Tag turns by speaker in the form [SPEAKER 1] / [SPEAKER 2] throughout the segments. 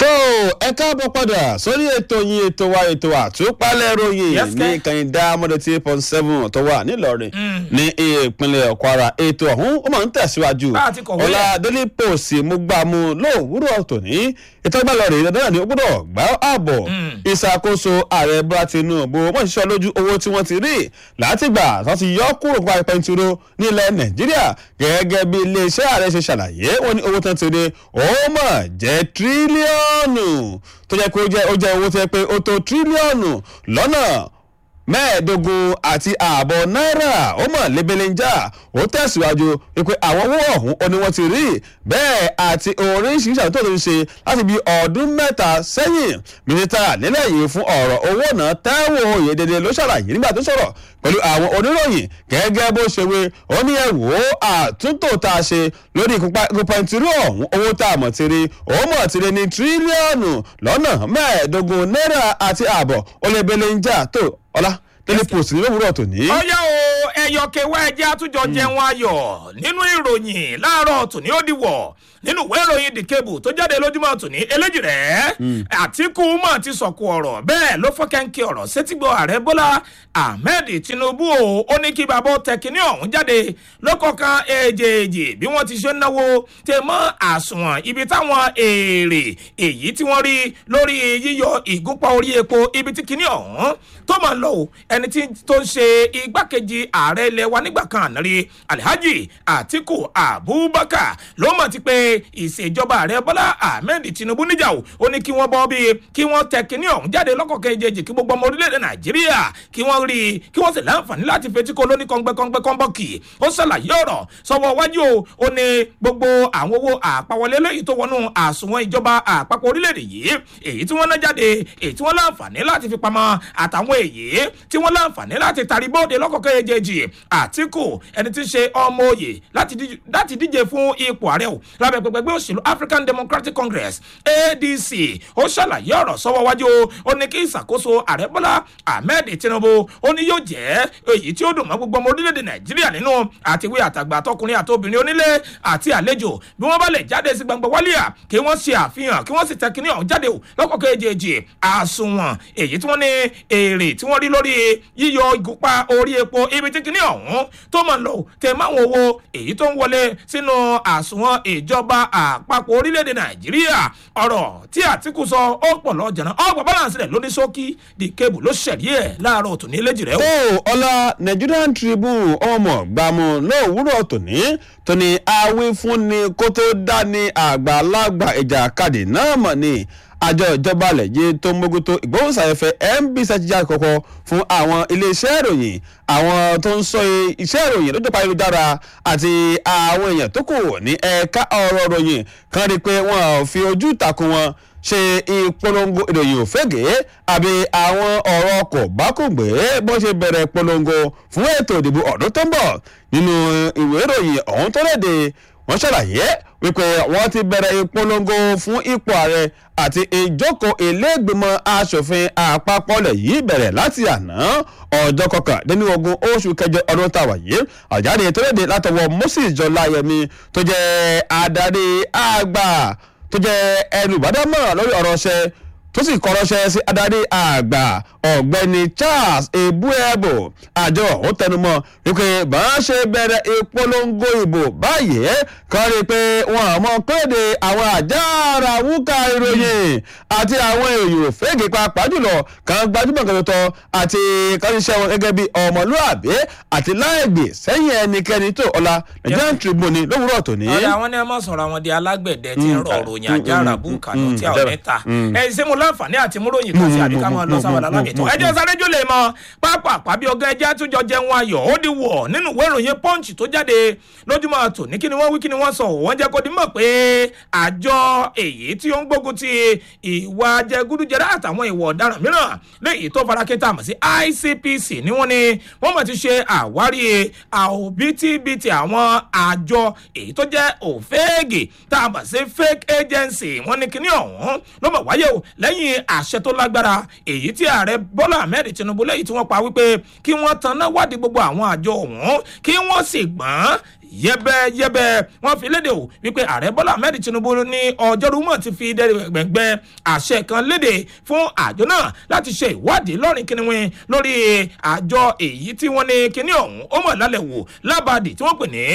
[SPEAKER 1] tó ẹ káàbọ̀ padà sórí ètò yín ètò wa ètò àtúpalẹ̀ ròyìn
[SPEAKER 2] Yes,
[SPEAKER 1] ní
[SPEAKER 2] sir.
[SPEAKER 1] kẹ́hìndá mọ́dé tí point seven tó wà nílọrin ní ìpínlẹ̀ kwara ètò ọ̀hún ó máa ń tẹ̀síwájú
[SPEAKER 2] Bá a ti kọ̀wé
[SPEAKER 1] ọ̀la
[SPEAKER 2] ẹ̀.
[SPEAKER 1] daily post mo gbà mú lówùúrọ̀ tòní ètò ìgbàlọ́ rẹ̀ dandan ni ó gbọ́dọ̀ gbá ààbọ̀ ìṣàkóso ààrẹ bọ́lá tinubu wọ́n ṣiṣẹ́ lójú owó tí wọ́n ti rí látìgbà tó ti yọ kúrò nípa pẹntiró nílẹ̀ nàìjíríà gẹ́gẹ́ bí iléeṣẹ́ ààrẹ ṣe ṣàlàyé wọ́n ní owó tán ti rí ó mọ̀ jẹ́ tírílíọ̀nù tó jẹ́ pé ó jẹ́ ó jẹ́ owó tó jẹ́ pé ó tó tírílíọ̀nù lọ́nà mẹ́ẹ̀ẹ́dógún àti ààbọ̀ náírà ó mọ̀ lebelenja ó tẹ̀síwájú wípé àwọn owó ọ̀hún ó ní wọ́n ti rí bẹ́ẹ̀ àti oríṣiríṣi àwọn tó ti ń ṣe láti bí ọdún mẹ́ta sẹ́yìn mínísítà nílẹ̀ yìí fún ọ̀rọ̀ owó náà Táíwò Oyèdèdè ló ṣàlàyé nígbà tó sọ̀rọ̀ pẹ̀lú àwọn oníròyìn gẹ́gẹ́ bó ṣe wé ó ní ẹ wò ó àtúntò tá a ṣe lórí ìkópẹ́ntìrú ọ̀hún owó tá a mọ̀ ti rí ó mọ̀ ti rí ní tírílíọ̀nù lọ́nà mẹ́ẹ̀ẹ́dógún náírà àti ààbọ̀ ó lè belenja tó ọlá daily post ní lówùúrọ̀ tòní.
[SPEAKER 2] ọyá o ẹyọkẹwà ẹjẹ àtúnjọ jẹun ayọ̀ nínú ìròyìn láàárọ̀ tòní ó dìwọ̀ nínú ìwé ìròyìn the cable tó jáde lójúmọ́ tòní eléjì rẹ̀ àtìkù mọ̀ ti sọ̀kù ọ̀rọ̀ bẹ́ẹ̀ ló fọ́ kẹ́ńkẹ́ ọ̀rọ̀ sétígbọ̀ ààrẹ bọ́lá ahmed tinubu o ó ní kí bàbá tẹkiní ọ̀hún jáde lọ́kọ̀ọ̀kan èjèèjì bí wọ́n ti ṣe ń náwó tẹ mọ́ àsùnwọ̀n ibi táwọn èrè èyí tí wọ́n rí lórí yíyọ ìgúnpá orí epo ibi tí kinní ọ̀hún tó máa ń lọ o ẹni tí tó ń ṣe igbákejì ààrẹ ilẹ̀ wa nígbà kan àná rí alhaji atiku abubakar ló mọ̀ ti pé ìṣèjọba ààrẹ bọ́lá ahmed tinubu níjà o ó ní kí wọ́n bọ́ bí kí wọ́n tẹ kinní ọ̀hún jáde lọ́kọ̀ọ̀kan èjèèjì kí gbogbo ọmọ orílẹ̀-èdè nàìjíríà kí wọ́n rí i kí wọ́n sì láǹfààní láti fetí ko lóní kọ́ngbẹ́kọ́ngbẹ́ kọ́ńbọ́ọ̀kì ó ṣàlàyé ọ̀rọ̀ sọ́wọ́ wájú o ó ní gbogbo àwọn owó àpawọlé lẹ́yìn tó wọnú àsùnwọ̀n ìjọba àpapọ̀ orílẹ̀-èdè yìí èyí tí wọ́n ná jáde èyí tí wọ́n láǹfààní láti fi pamọ́ àtàwọn èyí tí wọ́n láǹfààní láti tari bóde lọ́kọ̀ọ̀kan èjèèjì àtìkù ẹni tí ń ṣe ọmọ òye láti díje- láti díje fún ipò ààrẹ o lábẹ́ pẹpẹgbẹ́ òṣèlú african democratic congress adc ó ṣàlàyé ọ̀rọ̀ sọ́wọ́ wájú o ó ní kí ìṣàkóso ààrẹ bọ́lá ahmed tinubu ó ní yóò jẹ́ èyí tí ó dùn mọ́ gbogbo ọmọ orílẹ̀-èdè nàìjíríà nínú àtiwé àtàgbà àtọkùnrin àtobìnrin onílé àti àlejò bí wọ́n bá lè jáde sí gbangba wálíà kí wọ́n ṣe àfihàn kí wọ́n sì tẹ kíní ọ̀hún jáde o lọ́kọ̀ọ́kọ́ èjèèjì àsùnwọ̀n èyí tí wọ́n ní èrè tí wọ́n rí lórí yíyọ ìgúnpá orí epo ibi tí kíní ọ̀hún tó mọ̀ lọ tẹ máwọn owó èyí tó ń wọlé sínú àsùnwọ̀n ìjọba àpapọ̀ orílẹ̀-èdè nàìjíríà ọ̀rọ̀ tí àtìkù sọ ó pọ̀ lọ jẹ̀nà ọgbà balance rẹ̀ lóní ṣókí di kébù ló ṣẹ̀rí ẹ̀ láàárọ̀ tòní léjì rẹ̀ o.
[SPEAKER 1] tó ọlá nigerian tribune ọmọ gbàmù lówùúrọ̀ tòní tóní awífúnni kó tó dání àgbàlagbà ìjàkadì náà mọ̀ ni àjọ ìjọba lẹ́yìn tó ń mójútó ìgbóhùnsáfẹ́fẹ́ nbc jíjà kọ̀kọ́ fún àwọn iléeṣẹ́ ìròyìn àwọn tó ń sọ iṣẹ́ ìròyìn lójú ayélujára àti àwọn èèyàn tó kù ní ẹ̀ka ọ̀rọ̀ ìròyìn kan rí i pé wọ́n ò fi ojú ìtàkùn wọn ṣe ìpolongo ìròyìn òfégè àbí àwọn ọ̀rọ̀ kò bá kò gbé bó ṣe bẹ̀rẹ̀ ìpolongo fún ètò ìdìbò ọdún tó ń bọ̀ nínú ìwé ìròyìn ọ̀hún tó léde wọ́n ṣàlàyé wípé wọ́n ti bẹ̀rẹ̀ ìpolongo fún ipò ààrẹ àti ìjókòó iléègbìmọ̀ asòfin àpapọ̀ lẹ̀ yìí bẹ̀rẹ̀ láti àná ọjọ́ kọkàndínlógún oṣù kẹjọ ọdún tàwa yìí àjáde tó léde látọwọ́ moses jọláyẹmí tó jẹ́ adarí àgbà tó jẹ́ ẹnubàdámọ̀ lórí ọ̀rọ̀ ṣẹ́ tó sì kọ́rọ́ṣẹ́ sí adarí àgbà ọ̀gbẹ́ni charles ebuebo àjọ ó tẹnumọ́ wípé bá a ṣe bẹ̀rẹ̀ ìpolongo ìbò báyìí kan rí i pé wọn àmọ́ kéde àwọn àjàrà wúkà ìròyìn àti àwọn èèyàn fẹ́ẹ̀gì pàápàá jùlọ kan gbajúmọ̀ kan tó tọ́ àti kan ṣiṣẹ́ wọn gẹ́gẹ́ bí ọmọlúàbí àti láìgbè sẹ́yìn ẹnikẹ́ni tó ọ̀la nigerian tribune lówùúrọ̀ tòní.
[SPEAKER 2] ọ̀rẹ́ àwọn ní ẹ mọ̀ sọ̀rọ̀ àwọn di alágbẹ̀dẹ tí ń rọ ròyìn àjàrà búùkà lọ tí àwọn mẹ́ta ẹ ṣé mo láǹfààní àti múròyìn kan sí àdìká máa lọ sáwọn alábẹ̀tọ̀ ẹjọ́ sáré jù lè mọ pápá àpábí ọgá ẹjẹ́ àtúnjọ jẹun ayọ̀ ó di wọ̀ nínú ìwé ìròyìn punch tó jáde lójúmọ́ tò ní kí ni wọ́n wí kí ni wọ́n sọ wọ́n jẹ́ kó di mọ̀ pé àjọ èyí tí ó ń gbógun ti ìwà jẹgúdújẹrá àtàwọn ìwà ọ̀daràn mìíràn léyìí tó farakẹ́tà mọ̀ sí icpc ni wọ́n ní wọ́n mọ̀ ti ṣe àwárí àòbítíbitì àwọn àjọ èyí tó jẹ́ òféègì tá a mọ̀ sí fake agency wọ́n ní kíní ọ̀hún ló mọ̀ wáyé o lẹ́yìn àṣẹ tó lágbára èyí tí ààrẹ bọ́lá ahmed tinubu lẹ́yìn tí wọ́n pa wípé kí wọ́n tanná wádìí gbogbo àwọn àjọ ọ̀hún kí wọ́n sì gbọ́n yẹ́bẹ́yẹ́bẹ́ wọ́n fi léde o wípé ààrẹ bọ́lá ahmed tinubu ní ọjọ́rú mọ̀ ti fi gbẹ̀ngbẹ́ àṣẹ kan léde fún àjọ náà láti ṣe ìwádìí lọ́rin kíniwín lórí àjọ èyí tí wọ́n ní kíní ọ̀hún ó mọ̀ lálẹ́ wò lábàdì tí wọ́n pè ní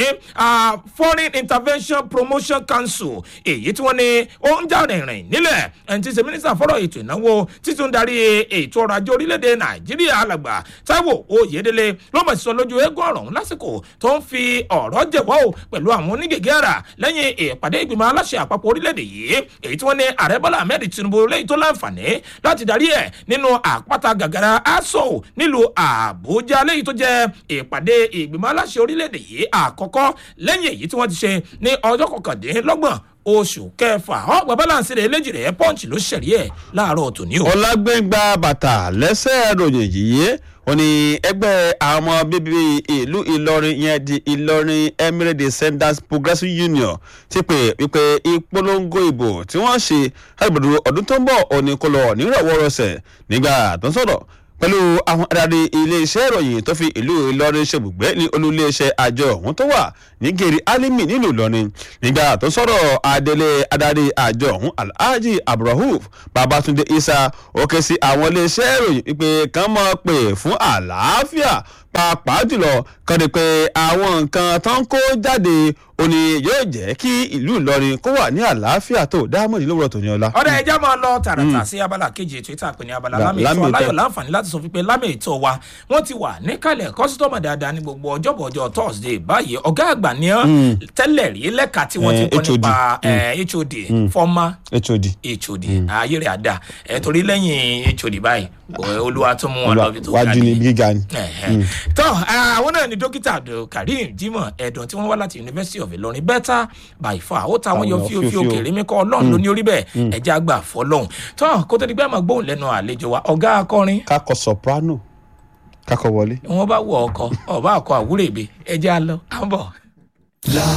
[SPEAKER 2] foreign intervention promotion council èyí tí wọ́n ní ó ń jà rìnrìn nílẹ̀ ẹni tí ṣe mínísítà fọ́rọ̀ ètò ìnáwó títún darí ètò ọrọ̀ ajé orílẹ̀-èdè nàìjíríà alàgbà táíwò oyèdélé ló mọ̀ sí sọ lójú eégún ọ̀rọ̀ lásìkò tó ń fi ọ̀rọ̀ jẹ̀wọ́ o pẹ̀lú àwọn onígègé ara lẹ́yìn ìpàdé ìgbìmọ̀ aláṣẹ àpapọ̀ orílẹ̀-èdè yìí èyí tí wọ́n ní ààrẹ bọ́lá ahmed tinubu lẹ́yìn tó láǹfààní láti darí ẹ̀ nínú àpáta gàgàrà aso nílùú àbújá lẹ́yìn tó jẹ́ ìpàdé ìgbìmọ̀ aláṣẹ orílẹ̀-èdè yìí àkọ́kọ́ lẹ́yìn èyí tí wọ́n ti ṣe ní ọjọ́ kọkàndínlọ́gbọ̀n oṣù kẹfà ọgbà balance rẹ eléjì rẹ punch ló ṣẹ̀rí ẹ̀ láàárọ̀ tòní o.
[SPEAKER 1] ọlágbẹ́ngbà bàtà lẹ́sẹ̀ ròyìn yìí ó ní ẹgbẹ́ àwọn ọmọ bíbí ìlú ìlọrin yẹn di ìlọrin emirate descendants progressive union ti pè wípé ìpolongo ìbò tí wọ́n ṣe lágbèdo ọdún tó ń bọ̀ òní kò lọ nírọ̀wọ́rọ̀sẹ̀ nígbà tó ń sọ̀rọ̀ pẹ̀lú àwọn adarí iléeṣẹ́ ìròyìn tó fi ìlú ìlọrin ṣebùgbé ní olúléeṣẹ́ àjọ ọ̀hún tó wà ní gèrè alimi nílùú ìlọrin nígbà tó sọ̀rọ̀ adélé adarí àjọ ọ̀hún alhaji abdulrahuf babatunde isa ó ké sí àwọn iléeṣẹ́ ìròyìn wípé kàn máa pè fún àlàáfíà pàápàá jùlọ kàn dé pé àwọn nǹkan tó ń kó jáde ó ní yóò jẹ́ kí ìlú ìlọrin kó wà ní àlàáfíà tó dáhùn ìlúwọ̀rọ̀ tòní ọlá.
[SPEAKER 2] ọ̀dà ẹja máa lọ tààràtà sí abala kejì ètò ìta àpè ní abala lámì ètò aláyọ̀ láǹfààní láti sọ fípé lámì ètò wa wọ́n ti wà níkàlẹ̀ kọ́sítọ́mù dáadáa ní gbogbo ọjọ́bọ̀ ọjọ́ thursday báyìí ọ̀gá àgbà ní tẹ́lẹ̀ rí lẹ́ka tí wọ́n ti kọ́ nípa hod former
[SPEAKER 1] hod
[SPEAKER 2] hod ayé rẹ̀ àdá torí lẹ́yìn hod báyìí olúwa tó mú wọn lọ bí tó ga
[SPEAKER 1] wájú ní gíga ni.
[SPEAKER 2] tọ́ àwọn náà ni dókítà abdulkareem jimoh ẹ̀dùn tí wọ́n wá láti university of ilorin better by far ó ta àwọn yọ fíofíò kèrè mi kọ́ ọlọ́run ló ní orí bẹ́ẹ̀ ẹ̀jẹ̀ àgbà fọlọ́hún tọ́ kó tó di pé àmọ́ gbóhùn lẹ́nu àlejò wa ọ̀gá akọrin.
[SPEAKER 1] kakọ soprano kakọ wọlé.
[SPEAKER 2] wọn bá wọ ọkọ ọba àkọ àwúrèbe ẹjẹ á lọ à ń bọ.